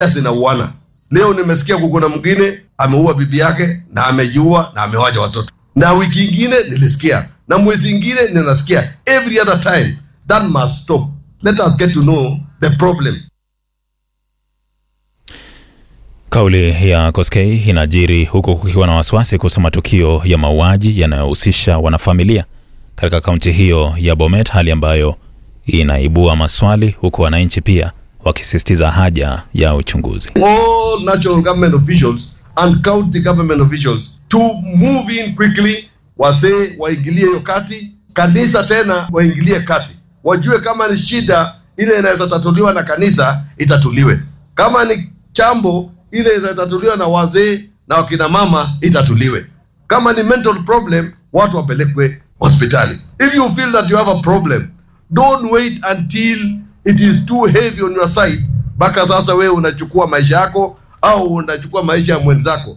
zinauana. Leo nimesikia kuna mwingine ameua bibi yake na amejiua na amewaja watoto, na wiki ingine nilisikia, na mwezi ingine ninasikia. Every other time that must stop. Let us get to know the problem. Kauli ya Koskei inajiri huku kukiwa na wasiwasi kuhusu matukio ya mauaji yanayohusisha wanafamilia katika kaunti hiyo ya Bomet, hali ambayo inaibua maswali huku wananchi pia wakisisitiza haja ya uchunguzi. all national government officials and county government officials to move in quickly, wasee waingilie hiyo kati, kanisa tena waingilie kati, wajue kama ni shida ile inaweza tatuliwa na kanisa itatuliwe, kama ni chambo ile inaweza tatuliwa na wazee na wakina mama itatuliwe, kama ni mental problem watu wapelekwe hospitali. If you feel that you have a problem don't wait until it is too heavy on your side mpaka sasa wewe unachukua maisha yako au unachukua maisha ya mwenzako.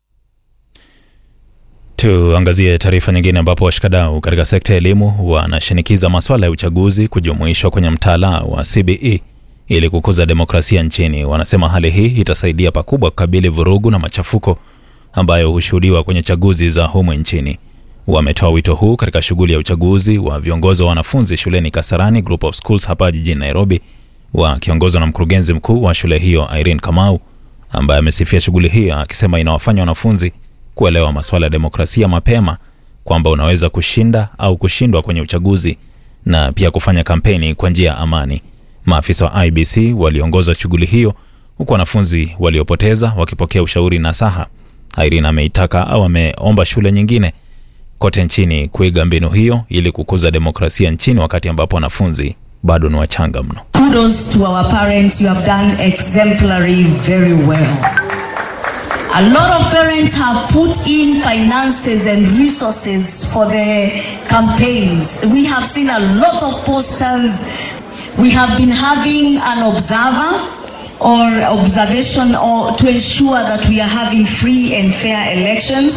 Tuangazie taarifa nyingine ambapo washikadau katika sekta ya elimu wanashinikiza masuala ya uchaguzi kujumuishwa kwenye mtaala wa CBE ili kukuza demokrasia nchini. Wanasema hali hii itasaidia pakubwa kukabili vurugu na machafuko ambayo hushuhudiwa kwenye chaguzi za humu nchini. Wametoa wito huu katika shughuli ya uchaguzi wa viongozi wa wanafunzi shuleni Kasarani Group of Schools hapa jijini Nairobi, wakiongozwa na mkurugenzi mkuu wa shule hiyo Irene Kamau, ambaye amesifia shughuli hiyo akisema inawafanya wanafunzi kuelewa masuala ya demokrasia mapema, kwamba unaweza kushinda au kushindwa kwenye uchaguzi na pia kufanya kampeni kwa njia ya amani. Maafisa wa IBC waliongoza shughuli hiyo huku wanafunzi waliopoteza wakipokea ushauri na saha. Irene ameitaka au ameomba shule nyingine kote nchini kuiga mbinu hiyo ili kukuza demokrasia nchini wakati ambapo wanafunzi bado ni wachanga mno. Kudos to our parents. You have done exemplary very well. A lot of parents have put in finances and resources for the campaigns. We have seen a lot of posters. We have been having an observer or observation or to ensure that we are having free and fair elections.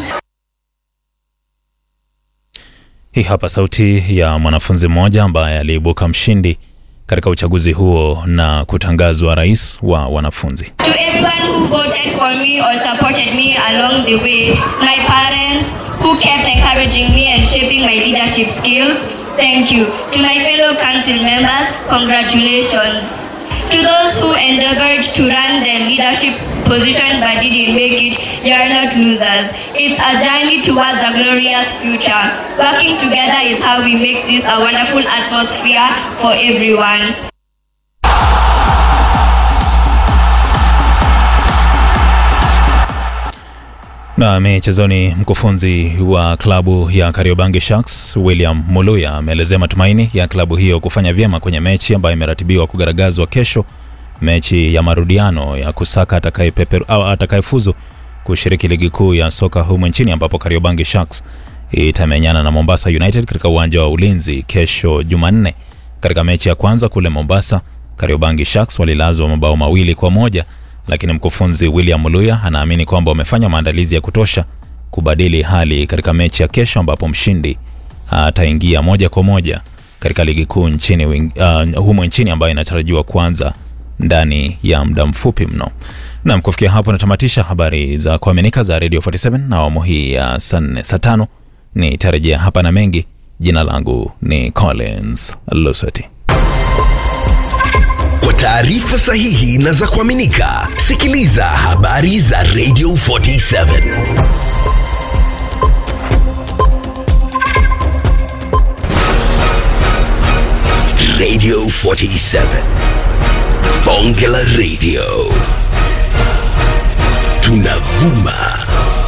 Hii hapa sauti ya mwanafunzi mmoja ambaye aliibuka mshindi katika uchaguzi huo na kutangazwa rais wa wanafunzi. To everyone who voted for me or supported me along the way, my parents who kept encouraging me and shaping my leadership skills, thank you. To my fellow council members, congratulations. To those who endeavored to run the leadership position but didn't make it, you are not losers. It's a journey towards a glorious future. Working together is how we make this a wonderful atmosphere for everyone. Na michezoni, mkufunzi wa klabu ya Kariobangi Sharks William Muluya ameelezea matumaini ya klabu hiyo kufanya vyema kwenye mechi ambayo imeratibiwa kugaragazwa kesho, mechi ya marudiano ya kusaka atakayepeperu au atakayefuzu kushiriki ligi kuu ya soka humu nchini, ambapo Kariobangi Sharks itamenyana na Mombasa United katika uwanja wa Ulinzi kesho Jumanne. Katika mechi ya kwanza kule Mombasa, Kariobangi Sharks walilazwa mabao mawili kwa moja lakini mkufunzi William Muluya anaamini kwamba wamefanya maandalizi ya kutosha kubadili hali katika mechi ya kesho, ambapo mshindi ataingia moja kwa moja katika ligi kuu nchini uh, humo nchini ambayo inatarajiwa kuanza ndani ya muda mfupi mno. Nam, kufikia hapo natamatisha habari za kuaminika za Radio 47 na awamu hii ya saa nne saa tano nitarejea hapa na mengi. Jina langu ni Collins Lusati. Kwa taarifa sahihi na za kuaminika, sikiliza habari za Radio 47. Radio 47. Bonge la Radio. Tunavuma